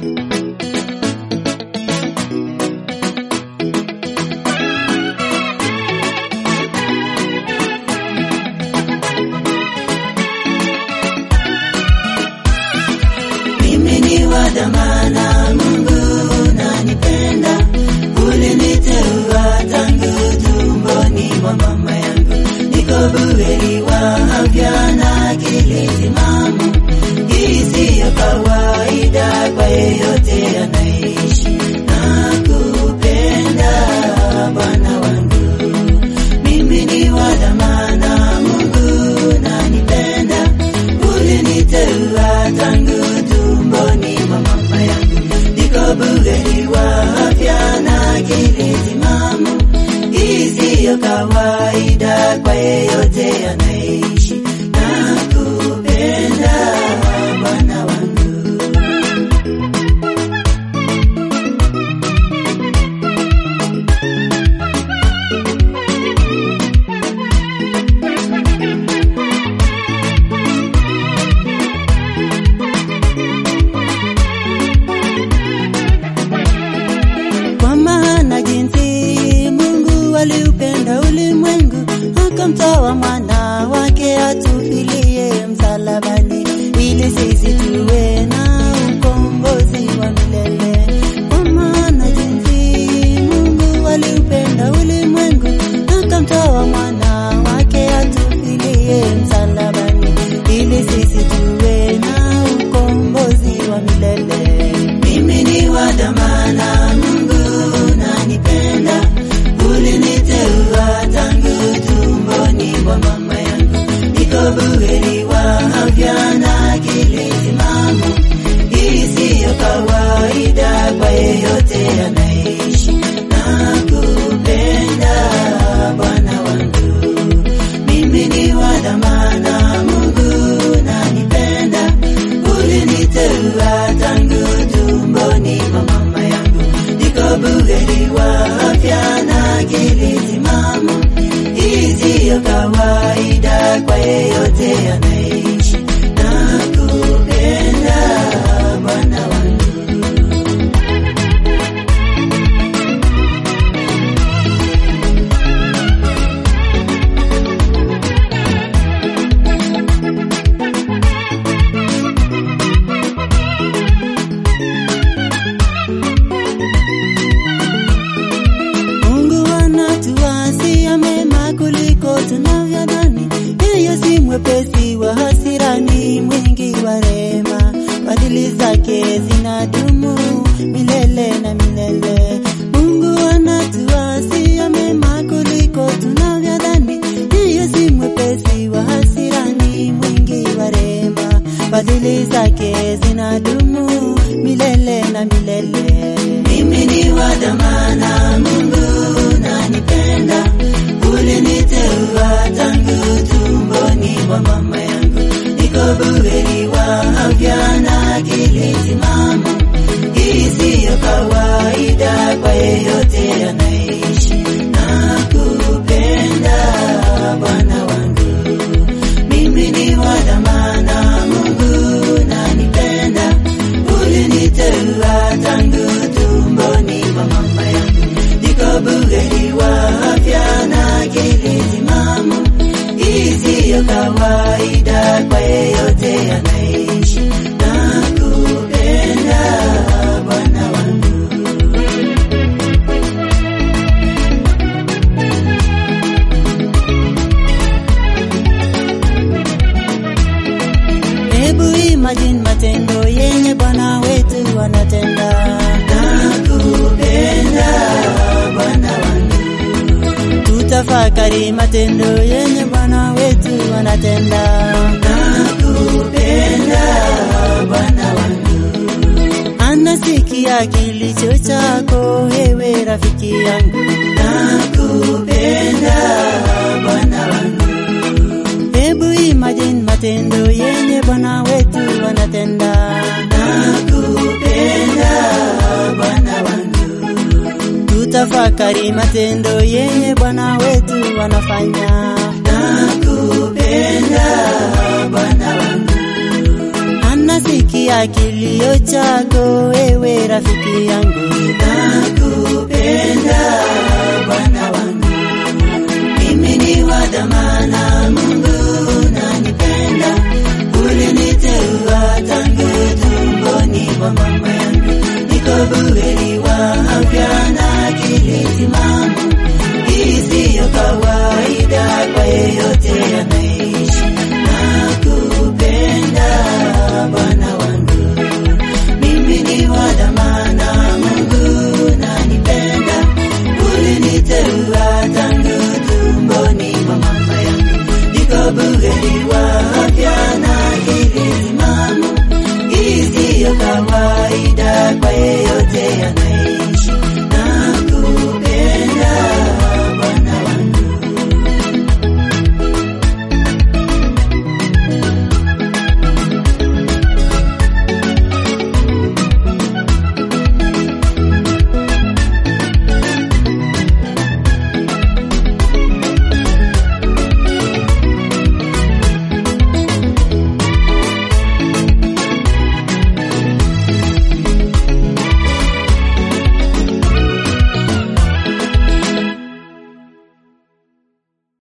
Mimi ni wa dhamana, Mungu unanipenda, uliniteua tangu tumboni mwa mama yangu, niko buheri wa afya na akili timamu. Hii siyo kawaida kwa yeyote anaishi na kupenda Bwana wangu. Mimi ni wa dhamana, Mungu unanipenda, uliniteua tangu tumboni mwa mama yangu, niko buheri wa afya na akili timamu. Hii siyo kawaida kwa yeyote anaishi na kupenda Bwana wangu. Kwa maana jinsi Mungu aliupenda ulimwengu akamtoa mwana wake atufilie msalabani, ili sisi tuwe na ukombozi wa milele. Kwa maana jinsi Mungu aliupenda ulimwengu akamtoa mwana wake atufilie msalabani, ili sisi tuwe na ukombozi wa milele. Mimi ni wa dhamana, Mungu unanipenda, uliniteua tangu tumboni mwa mama yangu, niko buheri wa afya na akili timamu. Hii siyo kawaida kwa yeyote anaishi na kupenda Bwana wangu. Mimi ni wa dhamana, Mungu unanipenda, uliniteua tangu tumboni mwa mama yangu, niko buheri wa afya na akili timamu. Hii siyo kawaida kwa yeyote anaishi na kupenda Bwana wangu. Mungu anatuwasia mema kuliko tunavyodhani. Yeye si mwepesi wa hasira, ni mwingi wa rehema. Fadhili zake zinadumu milele na milele. Mungu anatuwasia mema kuliko tunavyodhani. Yeye si mwepesi wa hasira, ni mwingi wa rehema. Fadhili zake zinadumu milele na milele. Mimi ni wa dhamana, Mungu unanipenda, uliniteua tangu tumboni mwa mama yangu, niko buheri wa afya na akili timamu. Hii siyo kawaida kwa yeyote anaishi na kupenda Bwana wangu. Mimi ni wa dhamana, Mungu unanipenda, uliniteua tangu tumboni mwa mama yangu, niko buheri wa afya na akili timamu. Hii siyo kawaida kwa yeyote anaishi na kupenda Bwana wangu. Hebu imagine matendo yenye Bwana wetu anatenda. Nakupenda Bwana wangu. Tutafakari matendo yenye Bwana wetu anatenda. Nakupenda Bwana wangu. Anasikia kilicho chako wewe rafiki yangu. Nakupenda Bwana wangu. Hebu imagine matendo yenye Bwana wetu anatenda. Nakupenda Bwana wangu. Tutafakari matendo yenye Bwana wetu anafanya. Nakupenda Bwana wangu. Anasikia kilio chako wewe rafiki yangu. Nakupenda Bwana wangu, mimi ni wa dhamana, Mungu unanipenda, uliniteua tangu tumboni mwa mama yangu, niko buheri wa afya na akili timamu, hii siyo kawaida kwa yeyote anaishi